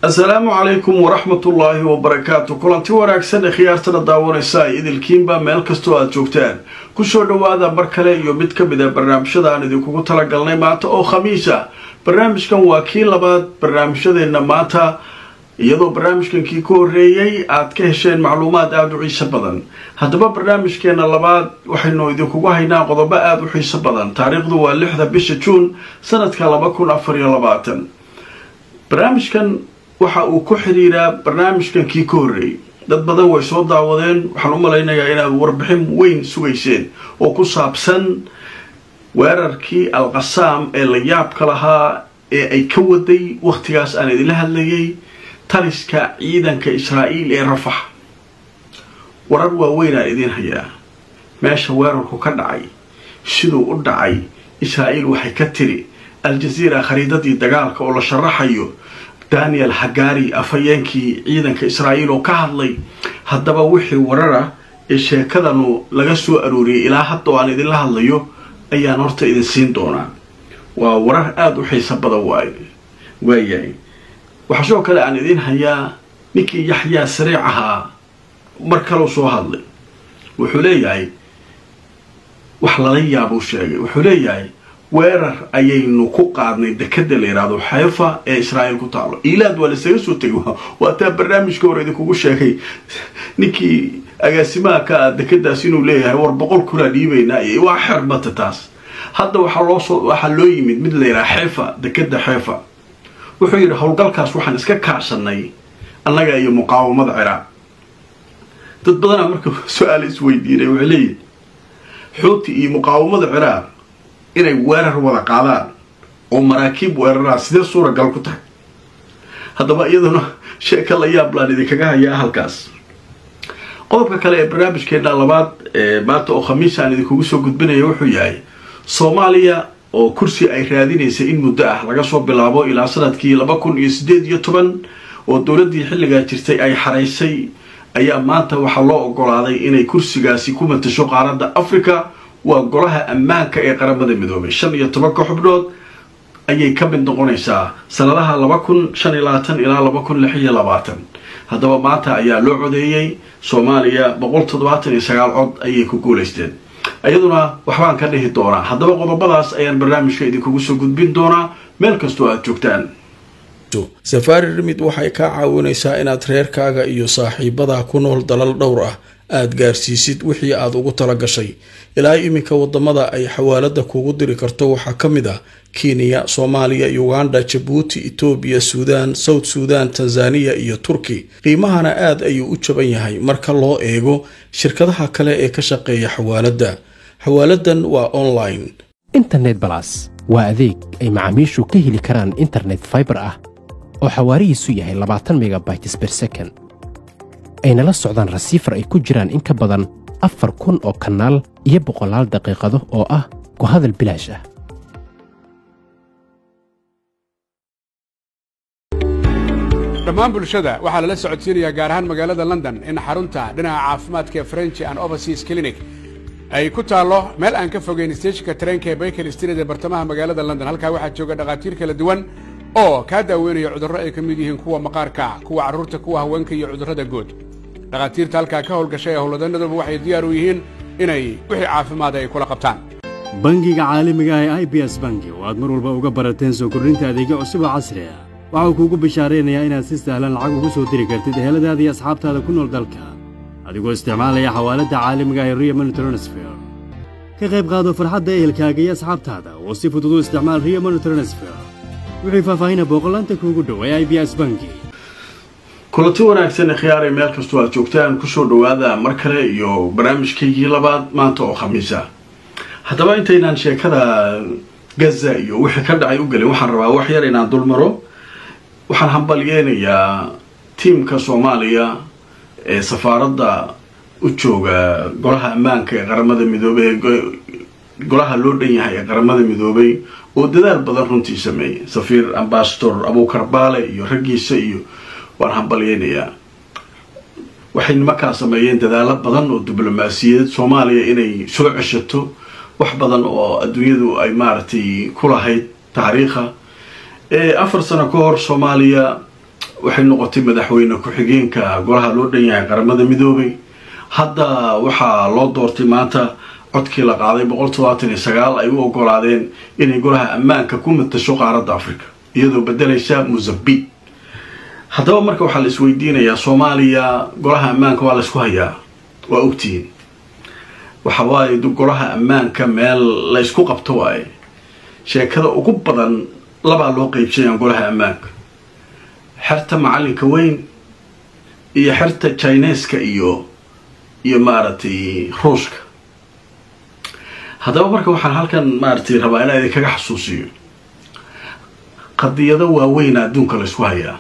asalaamu calaykum waraxmatullaahi wabarakaatu kulanti wanaagsan ee khiyaartana daawanaysa ay idilkiinba meel kastoo aada joogtaan kusoo dhowaada mar kale iyo mid ka mid a barnaamijyada aan idinkugu talagalnay maanta oo khamiisa barnaamijkan waa kii labaad barnaamijyadeenna maanta iyadoo barnaamijkan kii ka horreeyey aad ka hesheen macluumaad aada u xiiso badan haddaba barnaamijkeena labaad waxaynu idinkugu haynaa qodobo aada u xiiso badan taariikhdu waa lixda bisha juun sanadka laba kun afar iyo labaatan barnaamijkan waxa uu ku xidhiiraa barnaamijkan kii ka horreeyey dad badan way soo daawadeen waxaan u malaynayaa inaad warbixin weyn sugayseen oo ku saabsan weerarkii alqasaam ee la yaabka lahaa ee ay ka waday wakhtigaas aan idinla hadlayay taliska ciidanka israa'iil ee rafax warar waaweynaan idiin hayaa meesha weerarku ka dhacay siduu u dhacay israa'iil waxay ka tiri al-jaziira khariidadii dagaalka oo la sharaxayo daniel hagari afhayeenkii ciidanka israa'iil oo ka hadlay haddaba wixii warar ah ee sheekadanu laga soo arooriyay ilaa hadda oo aan idinla hadlayo ayaan horta idin siin doonaa waa warar aada u xiiso badan waay waayahay waxaa sidoo kale aan idiin hayaa ninkii yaxyaa sariic ahaa mar kaleu soo hadlay wuxuu leeyahay wax lala yaabuu sheegay wuxuu leeyahay weerar ayaynu ku qaadnay dekada la yidhaahdo xeefa ee israa'iil ku taalo ilaad waa lasaga soo tegay waa taa barnaamijka hore idinkugu sheegay ninkii agaasimaha ka ah dekadaas inuu leeyahay war boqol kunaa dhiibaynaa iyo waa xerbata taas hadda waxaa loosoo waxaa loo yimid mid la yidhaha xeefa dekada xeefa wuxuu yidhi howlgalkaas waxaan iska kaashanay annaga iyo muqaawamada ciraaq dad badanaa marka su-aal isweydiinay waxay leeyihi xuuti iyo muqaawamada ciraaq inay weerar wada qaadaan oo maraakiib weeraraan sidee suuragal ku tahay haddaba iyaduna sheeka la yaab laan idinkaga hayaa halkaas qodobka kale ee barnaamijkeena labaad ee maanta oo khamiis aan idinkugu soo gudbinaya wuxuu yahay soomaaliya oo kursi ay raadinaysa in muddo ah laga soo bilaabo ilaa sanadkii laba kun iyo siddeed iyo toban oo dowladdii xilligaa jirtay ay xaraysay ayaa maanta waxaa loo ogolaaday inay kursigaasi ku matasho qaaradda africa waa golaha ammaanka ee qaramada midoobay shan iyo tobanka xubnood ayay ka mid noqonaysaa sanadaha laba kun shan iyo labaatan ilaa laba kun lix iyo labaatan haddaba maanta ayaa loo codeeyey soomaaliya boqol toddobaatan iyo sagaal cod ayay ku guulaysteen iyaduna waxbaan ka dhihi doonaa haddaba qodobadaas ayaan barnaamijka idinkugu soo gudbin doonaa meel kastoo aada joogtaan safaari rimid waxay kaa caawinaysaa inaad reerkaaga iyo saaxiibadaa ku nool dalal dhowr ah aad gaarsiisid wixii aad ugu tala gashay ilaa iminka wadamada ay xawaalada kugu diri karto waxaa ka mid ah kenya soomaaliya uganda jabuuti etoobiya suudaan south suudan tanzaniya iyo turki qiimahana aad ayuu u jaban yahay marka loo eego shirkadaha kale ee ka shaqeeya xawaaladda xawaaladan waa online internet balas waa adeeg ay macaamiishu ka heli karaan internet faibar ah oo xawaarihiisu yahay labaatan megabytes ber second ayna la socdaan rasiifar ay ku jiraan in ka badan afar kun oo kanaal iyo boqolaal daqiiqado oo ah ku hadal bilaash ah dhammaan bulshada waxaa lala socodsiinayaa gaar ahaan magaalada london in xarunta dhinaca caafimaadka ee french and overseas clinic ay ku taallo meel aan ka fogeyn steejinka tareenka ee baykel street ee bartamaha magaalada london halkaa waxaa jooga dhakhaatiir kala duwan oo kaa daaweynaya cudurro ay ka mid yihiin kuwa maqaarka kuwa carruurta kuwa haweenka iyo cudurrada guud dhakhaatiirta halkaa ka howlgashay ee howlwadanaduba waxay diyaar u yihiin inay wixii caafimaada ay kula qabtaan bangiga caalamiga ah ee i b s bangi oo aad mar walba uga barateen soo kordhinta adeegyo cusub oo casri ah waxau kuugu bishaaraynayaa inaad si sahlan lacag ugu soo diri kartid eheladaada iyo asxaabtaada ku nool dalka adigoo isticmaalaya xawaaladda caalamiga ah ee riyo money transfer ka qayb qaado farxadda ehelkaaga iyo asxaabtaada oo si fudud u isticmaal riyo money transfer wixii faahfaahina booqolaanta kuugu dhow ee i b s bangi kulanti wanaagsan khiyaaray meel kastoo aad joogtaan kusoo dhowaada mar kale iyo barnaamijkaygii labaad maanta oo khamiisa haddaba intaynaan sheekada gaza iyo wixii ka dhacay u gelin waxaan rabaa wax yar inaan dul maro waxaan hambalyeynayaa tiimka soomaaliya ee safaaradda u jooga golaha ammaanka ee qaramada midoobey golaha loo dhan yahay ee qaramada midoobay oo dadaal badan runtii sameeyey safiir ambasador abuukar baale iyo raggiisa iyo waan hambalyeynayaa waxay nimankaa sameeyeen dadaalo badan oo diblomaasiyadeed soomaaliya inay soo ceshato wax badan oo adduunyadu ay maaragtay ku lahayd taariikha afar sano ka hor soomaaliya waxay noqotay madaxweyne ku-xigeenka golaha loo dhan yahay qaramada midoobay hadda waxaa loo doortay maanta codkii la qaaday boqol todobaatan iyo sagaal ay u ogolaadeen inay golaha ammaanka ku matasho qaaradda africa iyadoo bedelaysa mozambique haddaba marka waxaa la isweydiinayaa soomaaliya golaha ammaanka waa la isku hayaa waa ogtihiin waxa waaye golaha ammaanka meel la ysku qabto waaye sheekada ugu badan labaa loo qeybsanyaa golaha ammaanka xerta macalinka weyn iyo xerta chineska iyo iyo maaragtay ruushka haddaba marka waxaan halkan maaragtay rabaa inaa idinkaga xasuusiyo qadiyado waaweyna adduunka la ysku hayaa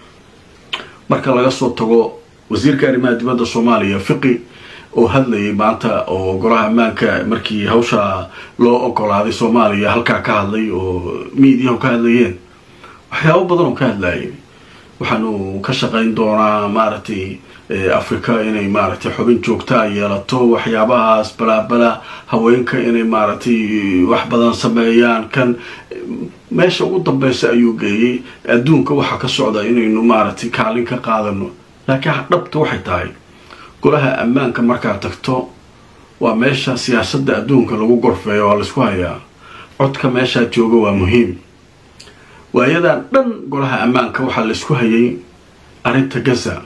marka laga soo tago wasiirka arrimaha dibadda soomaaliya fiqi oo hadlayay maanta oo golaha ammaanka markii hawsha loo ogolaaday soomaaliya halkaa ka hadlay oo miidiyahu ka hadlayeen waxyaabo badan oo ka hadlayay waxaanu ka shaqayn doonaa maaragtay africa inay maaragtay xubin joogtaa yeelato waxyaabahaas balaabala haweenka inay maaragtay wax badan sameeyaan kan meesha ugu dambeysa ayuu geeyey adduunka waxaa ka socda inaynu maaragtay kaalin ka qaadano laakiin dhabta waxay tahay golaha ammaanka markaad tagto waa meesha siyaasadda adduunka lagu gorfeeyo waa laysku hayaa codka meeshaa jooga waa muhiim waayadan dhan golaha ammaanka waxaa laysku hayay arrinta gaza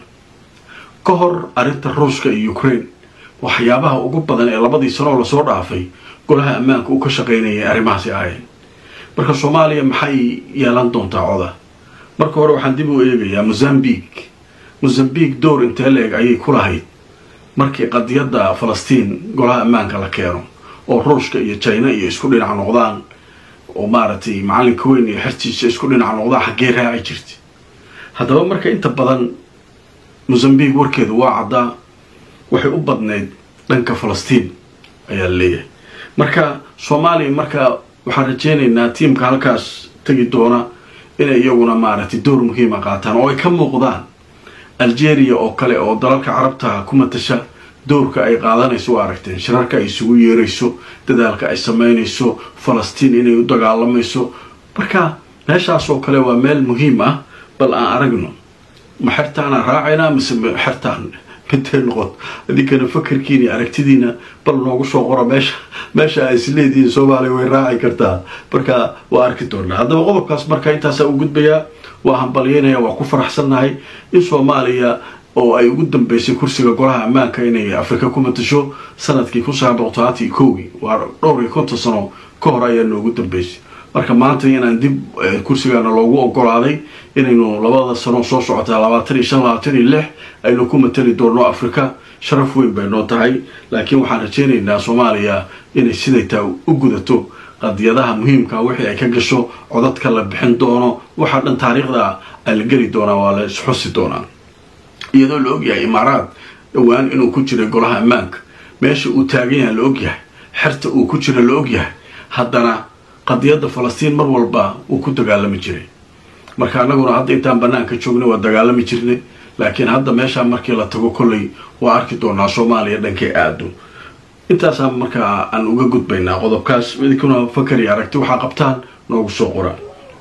ka hor arrinta ruushka iyo ukraine waxyaabaha ugu badan ee labadii sanoo lasoo dhaafay golaha ammaanka uu ka shaqaynayay arrimahaasi ahayn marka soomaaliya maxay yeelan doontaa coda marka hore waxaan dib u eegayaa mozambique mozambique door intee la-eg ayay ku lahayd markii qadiyadda falastiin golaha ammaanka la keeno oo ruushka iyo china iyo isku dhinac noqdaan oo maaragtay macalinka weyn iyo xertiisa isku dhinac noqdaan xaggee raaci jirta haddaba marka inta badan mozambique warkeedu waa caddaa waxay u badnayd dhanka falastiin ayaa leeyahay marka soomaaliya marka waxaan rajeynaynaa tiimka halkaas tegi doona inay iyaguna maaragtay door muhiima qaataan oo ay ka muuqdaan algeria oo kale oo dalalka carabta ku matasha doorka ay qaadanayso u aragteen shirarka ay isugu yeerayso dadaalka ay sameynayso falastiin inay u dagaalamayso marka meeshaas oo kale waa meel muhiim ah bal aan aragno ma xertaanaan raacaynaa mise xertaan midee noqon idinkana fakarkiina iyo aragtidiina bal noogu soo qoro meesha meesha ay isleedihiin soomaaliya way raaci kartaa marka waa arki doonaa haddaba qodobkaas marka intaasaa u gudbayaa waa hambalyeynaya waa ku faraxsannahay in soomaaliya oo ay ugu dambeysay kursiga golaha ammaanka inay afrika ku matasho sanadkii kun sagaal boqol todobaatan iyo kowgii waa dhowr iyo konton sano ka hor ayaa noogu dambeysay marka maanta inaan dib kursigaana loogu ogolaaday inaynu labada sano soo socotaa labaatan iyo shan labaatan iyo lix aynu ku matali doonno afrika sharaf weyn bay noo tahay laakiin waxaan rajeynaynaa soomaaliya inay siday taa u gudato qadiyadaha muhiimka wixii ay ka gasho codadka la bixin doono waxaa dhan taariikhda a la geli doonaa waa la isxusi doonaa iyadoo la ogyahay imaaraad dhowaan inuu ku jiray golaha ammaanka meesha uu taagan yahay la ogyahay xerta uu ku jira la ogyahay haddana qadiyadda falastiin mar walba uu ku dagaalami jiray marka annaguna hadda intaan banaanka joognay waa dagaalami jirnay laakiin hadda meeshaa markii la tago kolley waa arki doonaa soomaaliya dhankay aado intaasaa markaa aan uga gudbaynaa qodobkaas idinkuna fakar iyo aragti waxaa qabtaan noogu soo qora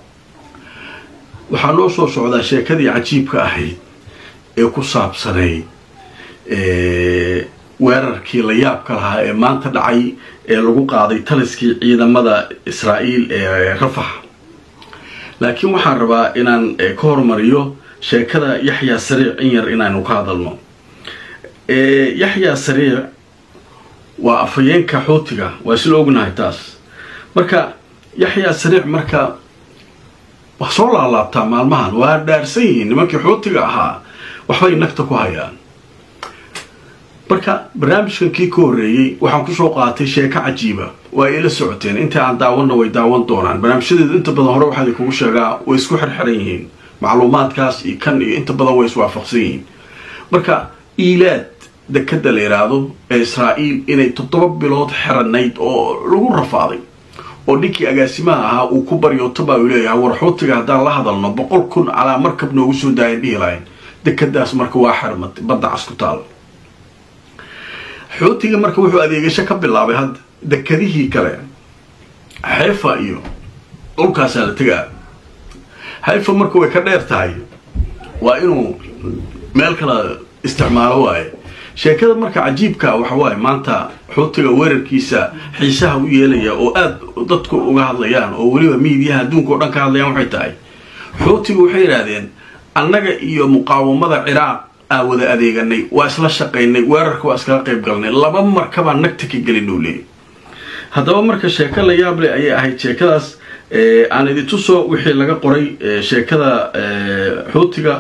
waxaa noo soo socdaa sheekadii cajiibka ahayd ee ku saabsanayd weerarkii la yaabka lahaa ee maanta dhacay ee lagu qaaday taliskii ciidamada israa'iil ee rafax laakiin waxaan rabaa inaan ka hormariyo sheekada yaxyaa sariic in yar inaanu ka hadalno yaxyaa sariic waa afhayeenka xuutiga waa isla ognahay taas marka yaxyaa sariic marka waa soo laalaabtaa maalmahan waa dhaarsan yihiin nimankii xuutiga ahaa waxbay nagta ku hayaan marka barnaamijkan kii ka horreeyey waxaan kusoo qaatay sheeko cajiiba waa ila socoteen inta aan daawanna way daawan doonaan barnaamijyadeedu inta badan hore waxaa idinkugu sheegaa way isku xirxiran yihiin macluumaadkaas iyo kan iyo inta badan way iswaafaqsan yihiin marka iilaad dekada la yidhaahdo ee israa'iil inay toddoba bilood xiranayd oo lagu rafaaday oo ninkii agaasimaha ahaa uu ku baryootoba uu leeyahay war xuutiga haddaan la hadalno boqol kun calaa markab noogu soo daayan dhihi lahayn dekadaas marka waa xirmatay badda cas ku taal xuutiga marka wuxuu adeegasho ka bilaabay hadda dekadihii kale xeefa iyo dhulkaasaa la tegaa xeefa marka way ka dheer tahay waa inuu meel kale isticmaalo waaye sheekada marka cajiibka waxa waaye maanta xuutiga weerarkiisa xiisaha u yeelaya oo aada dadku uga hadlayaan oo weliba miidiyaha adduunka oo dhan ka hadlayaan waxay tahay xuutigu waxay yidhaahdeen annaga iyo muqaawamada ciraaq aa wada adeeganay waa isla shaqaynay weerarka waa iskala qayb galnay laba markabaa nagta ka gelin uu leeyay haddaba marka sheeko la yaab leh ayay ahayd sheekadaas aan idin tuso wixii laga qoray sheekada xuutiga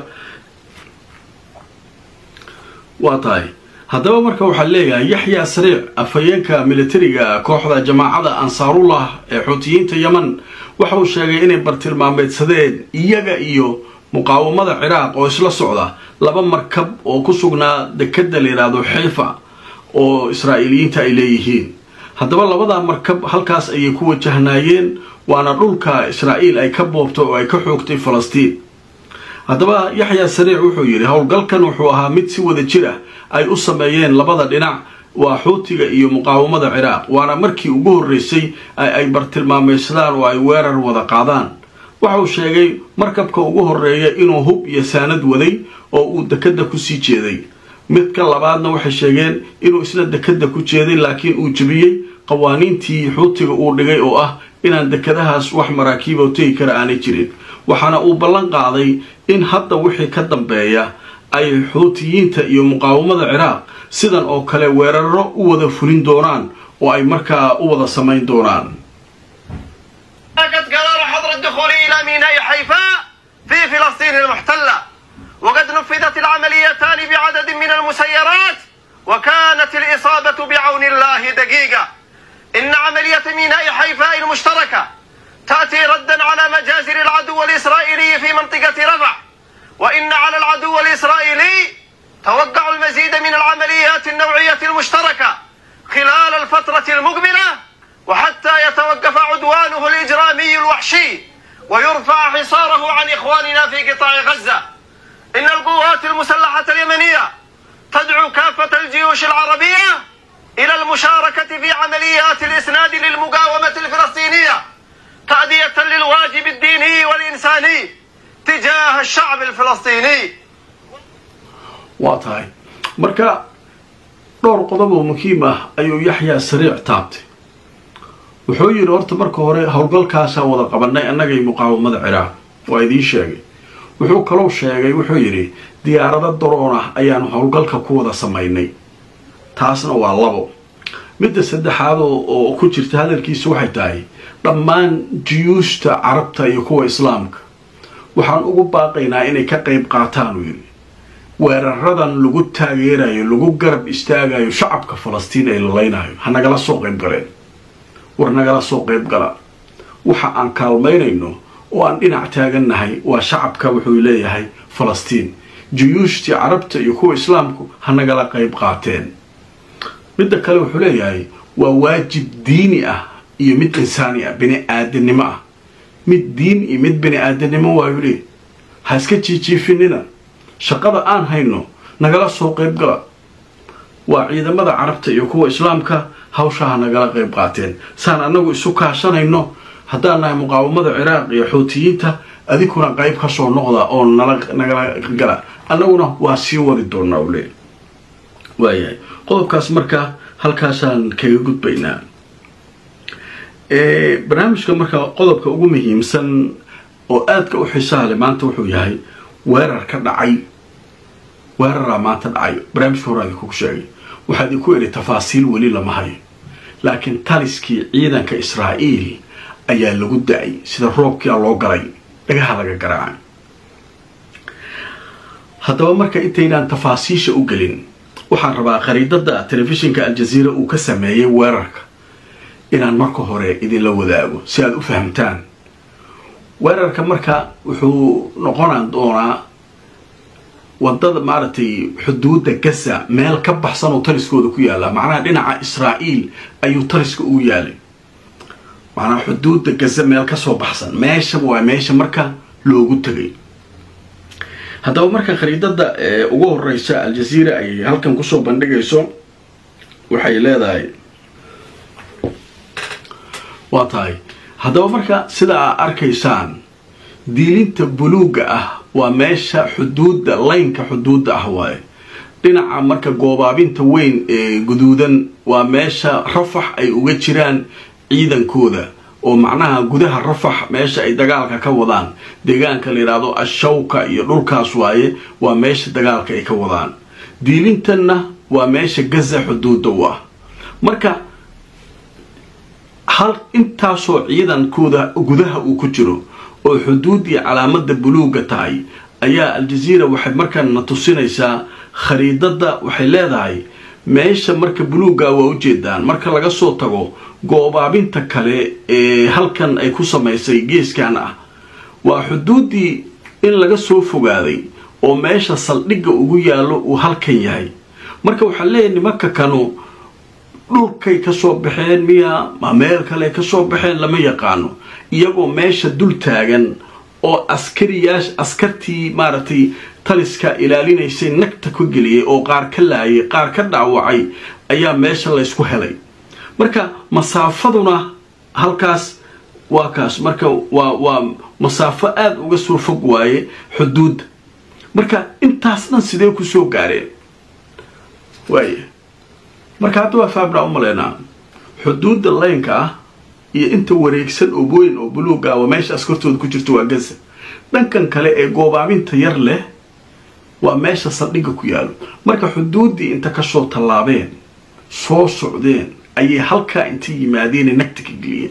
waa tahay haddaba marka waxaa leeyahay yaxya sariic afhayeenka militariga kooxda jamaacada ansaarullah ee xuutiyiinta yeman waxa uu sheegay inay bartilmaameedsadeen iyaga iyo muqaawamada ciraaq oo isla socda laba markab oo ku sugnaa dekada la yidhaahdo xiifa oo israa'iiliyiinta ay leeyihiin haddaba labadaa markab halkaas ayay ku wajahnaayeen waana dhulka israa'iil ay ka boobtay oo ay ka xoogtay falastiin haddaba yaxya sariic wuxuu yidhi howlgalkan wuxuu ahaa mid si wada jir ah ay u sameeyeen labada dhinac waa xuutiga iyo muqaawamada ciraaq waana markii ugu horreysay ay bartilmaamaysadaan oo ay weerar wada qaadaan waxa uu sheegay markabka ugu horreeya inuu hub iyo saanad waday oo uu dekadda kusii jeeday midka labaadna waxay sheegeen inuu isna dekadda ku jeeday laakiin uu jebiyey qawaaniintii xuutiga uu dhigay oo ah inaan dekadahaas wax maraakiiboo tegi kara aanay jirin waxaana uu ballan qaaday in hadda wixii ka dambeeya ay xuutiyiinta iyo muqaawamada ciraaq sidan oo kale weeraro u wada fulin doonaan oo ay markaa u wada samayn doonaan قد قرار حظر الدخول إلى ميناء حيفاء في فلسطين المحتلة وقد نفذت العمليتان بعدد من المسيرات وكانت الإصابة بعون الله دقيقة إن عملية ميناء حيفاء المشتركة تأتي ردا على مجازر العدو الإسرائيلي في منطقة رفح وإن على العدو الإسرائيلي توقع المزيد من العمليات النوعية المشتركة خلال الفترة المقبلة وحتى يتوقف عدوانه الإجرامي الوحشي ويرفع حصاره عن إخواننا في قطاع غزة إن القوات المسلحة اليمنية تدعو كافة الجيوش العربية إلى المشاركة في عمليات الإسناد للمقاومة الفلسطينية تأدية للواجب الديني والإنساني تجاه الشعب الفلسطيني waa tahay marka dhowr qodob oo muhiim ah ayuu yaxyaa sariic taabtay wuxuu yidhi horta marka hore howlgalkaasaa wada qabanay annagay muqaawamada ciraaq waa idiin sheegay wuxuu kalou sheegay wuxuu yidhi diyaarado daroon ah ayaanu howlgalka ku wada samaynay taasna waa labo midda saddexaad oo ku jirta hadalkiisa waxay tahay dhammaan jiyuushta carabta iyo kuwa islaamka waxaan ugu baaqaynaa inay ka qayb qaataan uu yidhi weeraradan lagu taageerayo lagu garab istaagayo shacabka falastiin ee lalaynayo ha nagala soo qayb galeen war nagala soo qayb gala waxa aan kaalmaynayno oo aan dhinac taagannahay waa shacabka wuxuu leeyahay falastiin juyuushtii carabta iyo kuwa islaamku ha nagala qayb qaateen midda kale wuxuu leeyahay waa waajib diini ah iyo mid insaani ah bini aadanimo ah mid diin iyo mid bini aadanimo waayu leey ha iska jiijiifinina shaqada aan hayno nagala soo qayb gala waa ciidamada carabta iyo kuwa islaamka hawshaha nagala qayb qaateen saan annagu isu kaashanayno haddaan nahay muqaawamada ciraaq iyo xuutiyiinta adinkuna qayb ka soo noqda oo nagala gala annaguna waa sii wadi doonaa u leey waayahay qodobkaas marka halkaasaan kaga gudbaynaa barnaamijka marka qodobka ugu muhiimsan oo aadka u xiisaha leh maanta wuxuu yahay weerar ka dhacay weeraraa maanta dhacay barnaamijka hore idinkugu sheegay waxaa idinku idhi tafaasiil weli lama hayo laakiin taliskii ciidanka israa'iil ayaa lagu da-ay sida roobkia loo galay dhagaha laga garaacay haddaba marka intaynaan tafaasiisha u gelin waxaan rabaa khariidada telefishinka aljaziira uu ka sameeyey weerarka inaan marka hore idinla wadaago si aada u fahamtaan weerarka marka wuxuu noqonaan doonaa wadada maaragtay xuduudda gaza meel ka baxsan oo taliskooda ku yaalla macnaha dhinaca israa'iil ayuu taliska ugu yaalay macnaha xuduudda gaza meel kasoo baxsan meesha waa meesha marka loogu tegay haddaba marka khariidada ugu horeysa aljaziira ay halkan kusoo bandhigayso waxay leedahay waa tahay haddaba marka sida aa arkaysaan diilinta buluugga ah waa meesha xuduudda laynka xuduudda ah waaye dhinaca marka goobaabinta weyn ee guduudan waa meesha rafax ay uga jiraan ciidankooda oo macnaha gudaha rafax meesha ay dagaalka ka wadaan deegaanka la yidhaahdo ashawka iyo dhulkaas waaye waa meesha dagaalka ay ka wadaan diilintanna waa meesha gaza xuduudda u ah marka hal intaasoo ciidankooda gudaha uu ku jiro oo xuduuddii calaamada buluuga tahay ayaa aljaziira waxay markaan na tusinaysaa khariidada waxay leedahay meesha marka buluugga waa ujeedaan marka laga soo tago goobaabinta kale ee halkan ay ku samaysay geeskan ah waa xuduuddii in laga soo fogaaday oo meesha saldhigga ugu yaallo uu halkan yahay marka waxaa leeyahay nimanka kanu dhulkay kasoo baxeen miya ma meel kale kasoo baxeen lama yaqaano iyagoo meesha dul taagan oo askariyaasha askartii maaragtay taliska ilaalinaysay nagta ku geliyay oo qaar ka laayay qaar ka dhaawacay ayaa meesha laysku helay marka masaafaduna halkaas waa kaas marka waa waa masaafo aada uga soo fog waaye xuduudda marka intaas dhan sidee kusoo gaareen waaya marka hadda waa faabnaa u maleynaa xuduudda laynka ah iyo inta wareegsan oo weyn oo buluuga ah waa meesha askartooda ku jirto waa gaza dhankan kale ee goobaabinta yar leh waa meesha saldhigga ku yaalo marka xuduuddii inta kasoo tallaabeen soo socdeen ayay halkaa inta yimaadeenee nagta ka geliyeen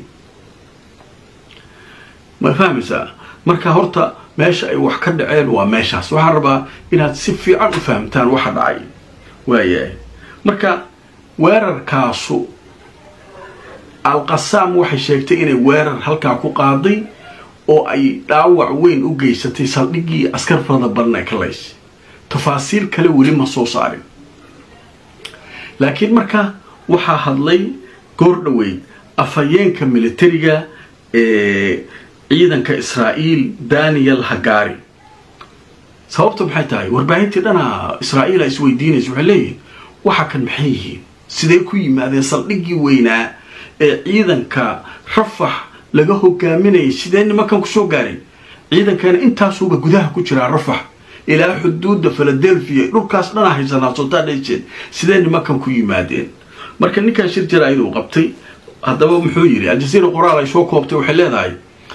ma fahmaysaa marka horta meesha ay wax ka dhaceen waa meeshaas waxaan rabaa inaad si fiican u fahamtaan waxa dhacay waayahay marka weerarkaasu alqasaam waxay sheegtay inay weerar halkaa ku qaaday oo ay dhaawac weyn u geysatay saldhiggii askar farada badan ay ka laysay tafaasiil kale weli ma soo saarin laakiin marka waxaa hadlay goor dhoweyd afhayeenka militariga ee ciidanka israa'iil daniel hagari sababta maxay tahay warbaahintii dhana israa'iil a isweydiinaysa waxay leeyihiin waxa kan maxay yihiin sidee ku yimaadeen saldhiggii weynaa ee ciidanka rafax laga hogaaminayay sidee nimankan kusoo gaaray ciidankana intaasuuba gudaha ku jiraa rafax ilaa xuduudda philadelphia dhulkaas dhana haysanaa sotaadhayseed sidee nimankan ku yimaadeen marka ninkan shir jaraa'id uu qabtay haddaba muxuu yidhi aljaziira qoraal ay soo koobtay waxay leedahay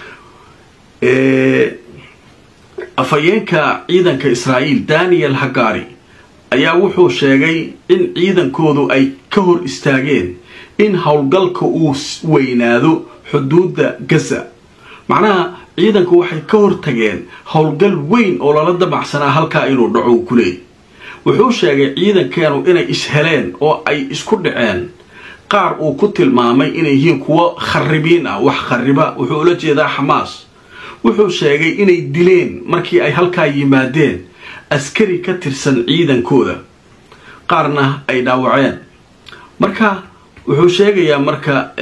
afhayeenka ciidanka israa'iil daniel hagari ayaa wuxuu sheegay in ciidankoodu ay ka hor istaageen in howlgalka uu weynaado xuduudda gaza macnaha ciidanku waxay ka hortageen howlgal weyn oo lala damacsanaa halkaa inuu dhaco ku leeyay wuxuu sheegay ciidankeenu inay isheleen oo ay isku dhaceen qaar uu ku tilmaamay inay yihiin kuwo kharibiin ah wax khariba wuxuu ula jeedaa xamaas wuxuu sheegay inay dileen markii ay halkaa yimaadeen askari ka tirsan ciidankooda qaarna ay dhaawaceen marka wuxuu sheegayaa marka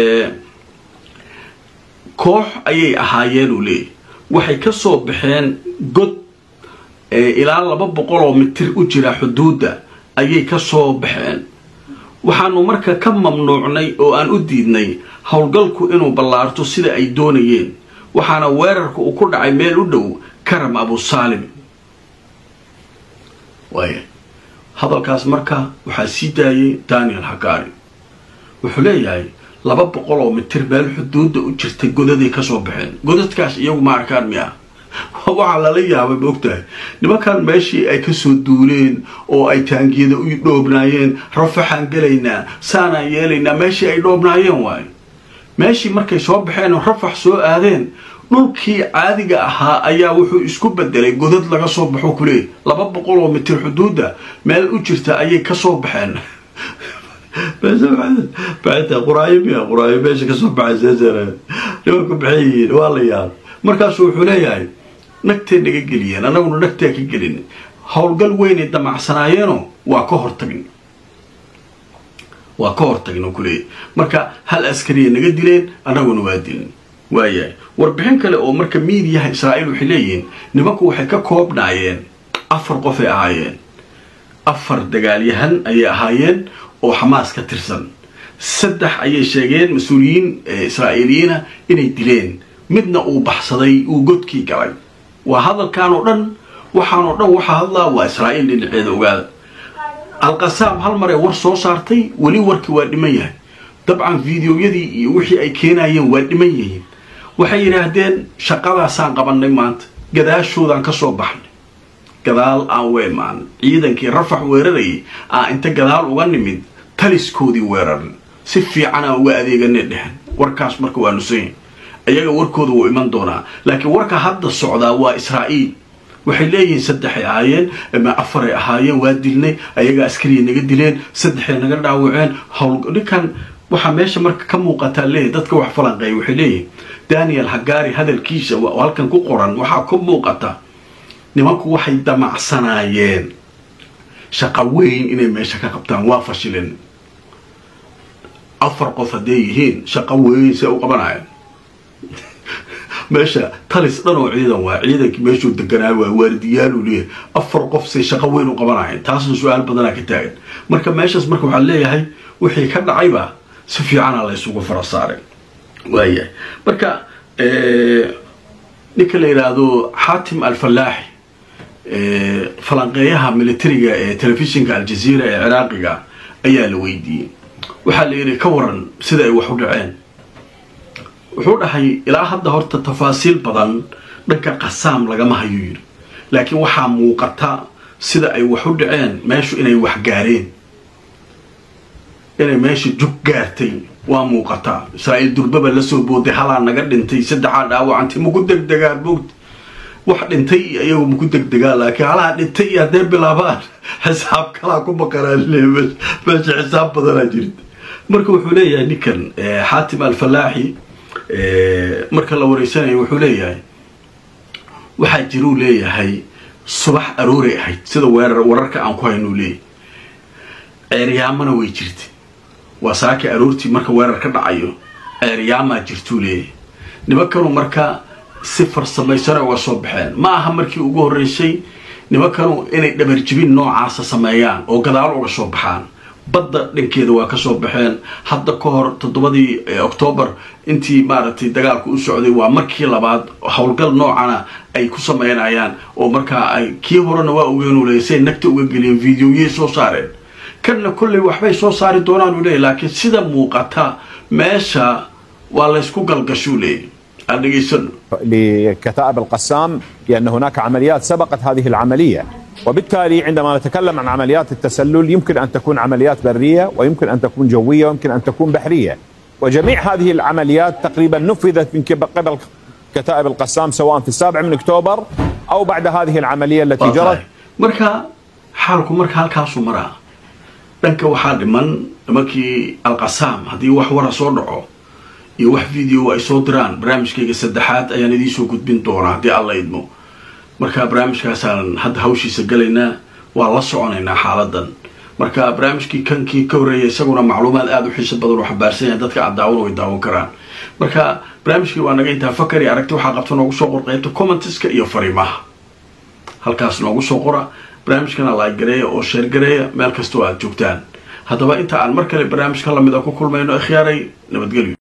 koox ayay ahaayeen uu leeyay waxay ka soo baxeen god ilaa laba boqol oo mitir u jira xuduudda ayay ka soo baxeen waxaanu marka ka mamnuucnay oo aan u diidnay howlgalku inuu ballaarto sida ay doonayeen waxaana weerarka uu ku dhacay meel u dhow karam abusaalim waaya hadalkaas marka waxaa sii daayay daniel hagari wuxuu leeyahay laba boqol oo mitir meel xuduudda u jirtay godaday kasoo baxeen godadkaas iyagu ma arkaan miya waxaa lala yaabay maogtahay nimankan meeshii ay kasoo duuleen oo ay taangiyada u dhoobnaayeen rafaxaan gelaynaa saanaan yeelaynaa meeshii ay dhoobnaayeen waayo meeshii markay soo baxeen oo rafax soo aadeen dhulkii caadiga ahaa ayaa wuxuu isku bedelay godad laga soo baxo kuleey laba boqol oo mitir xuduudda meel u jirta ayay kasoo baxeen quraayo miya quraayo meesha kasoo baxay nimanku maxay yihiin waa la yaab markaasu wuxuu leeyahay nagtee naga geliyeen annaguna nagtee ka gelin howlgal weynay damacsanaayeenoo waa ka hortagn waa ka hortagn kuleeyahy marka hal askariya naga dileen annaguna waa dilin waayahay warbixin kale oo marka miidiyaha israa'iil waxay leeyihiin nimanku waxay ka koobnaayeen afar qofay ahaayeen afar dagaalyahan ayay ahaayeen oo xamaas ka tirsan saddex ayay sheegeen mas-uuliyiin israa'iiliyiina inay dileen midna uu baxsaday uu godkii galay waa hadalkan oo dhan waxaan oo dhan waxaa hadlaa waa israa'iil dhinaceeda ogaada alqasaam hal mar ee war soo saartay weli warkii waa dhiman yahay dabcan videoyadii iyo wixii ay keenayeen waa dhiman yihiin waxay yidhaahdeen shaqadaasaan qabannay maanta gadaashoodaan ka soo baxnay gadaal aan weemaan ciidankii rafax weerarayay aan inta gadaal uga nimid taliskoodii weerarin si fiican aan uga adeeganay dhehen warkaas marka waa nusayn ayaga warkooda wuu iman doonaa laakiin warka hadda socdaa waa israa'iil waxay leeyihiin saddexay ahaayeen ama afaray ahaayeen waa dilnay ayagaa askariya naga dileen saddexay naga dhaawaceen hawl ninkan waxaa meesha marka ka muuqataa leeyahy dadka wax falanqeeya waxay leeyihin daniel hagaari hadalkiisa oo halkan ku qoran waxaa ku muuqata nimanku waxay damacsanaayeen shaqo weyn inay meesha ka qabtaan waa fashileen afar qof hadday yihiin shaqo weyn see u qabanayaan meesha talis dhan oo ciidan waa ciidankii meeshuu deganaa waa waardiyaalu leeyahay afar qof say shaqo weyn u qabanayeen taasna su-aal badanaa ka taagan marka meeshaas marka waxaa leeyahay wixii ka dhacayba si fiicana la ysugu fara saaray waayahay marka ninka la yidhaahdo xaatim alfallaaxi falanqeeyaha militariga ee telefishinka aljaziira ee ciraaqiga ayaa la weydiiyey waxaa la yidhi ka waran sida ay wax u dhaceen wuxuu dhahay ilaa hadda horta tafaasiil badan dhanka qasaam lagama hayuu yidhi laakiin waxaa muuqata sida ay wax u dhaceen meeshu inay wax gaareen inay meesha jug gaartay waa muuqataa israa'iil durbaba lasoo booday halaa naga dhintay saddexaa dhaawacantay maku degdegaan moogta wax dhintay iyo iyagu maku degdegaan laakiin halaa dhintay iyo hadday bilaabaan xisaab kalaa ku maqanaan meesha xisaab badanaa jirta marka wuxuu leeyahay ninkan xaatim alfallaaxi marka la wareysanayo wuxuu leeyahay waxaa jiruu leeyahay subax arooray ahayd sida weerar wararka aan ku haynuu leeyahay ceeryaamana way jirtay waa saakii aroortii marka weerar ka dhacayo ceeryaamaa jirtuu leeyahay nimankanu marka si farsamaysan uga soo baxeen ma aha markii ugu horreysay nimankanu inay dhabarjibin noocaasa sameeyaan oo gadaal uga soo baxaan badda dhankeeda waa ka soo baxeen hadda ka hor toddobadii octoobar intii maaragtay dagaalku u socday waa markii labaad howlgal noocana ay ku sameynayaan oo markaa ay kii horena waa ogeenu leeyay say nagta uga geliyeen videoyay soo saareen kanna kolley waxbay soo saari doonaan u leeyay laakiin sida muuqata meesha waa laysku galgashuu leeyay aan dhegaysano لكتائب القسام لأن هناك عمليات سبقت هذه العملية وبالتالي عندما نتكلم عن عمليات التسلل يمكن أن تكون عمليات برية ويمكن أن تكون جوية ويمكن أن تكون بحرية وجميع هذه العمليات تقريبا نفذت من قبل كتائب القسام سواء في السابع من أكتوبر أو بعد هذه العملية التي جرت marka xaalku marka halkaasuu maraa dhanka waxaa dhiman nimankii alqasaam haddii wax wara soo dhaco iyo wax video ay soo diraan barnaamijkayga saddexaad ayaan idiinsoo gudbin doonaa haddii alla idmo marka barnaamijkaasaan hadda hawshiisa galaynaa waa la soconaynaa xaaladan marka barnaamijkii kankii ka horreeya isaguna macluumaad aada u xiiso badan oo xambaarsan yahay dadka aad daawan way daawan karaan marka barnaamijkii waa naga intaa fakari aragti waxaa qabta noogu soo qor qaybta commentiska iyo fariimaha halkaas noogu soo qora barnaamijkana laagareeya oo sheergareeya meel kastoo aad joogtaan haddaba inta aan mar kale barnaamijka lamid a ku kulmayno ikhyaaray nabadgelyo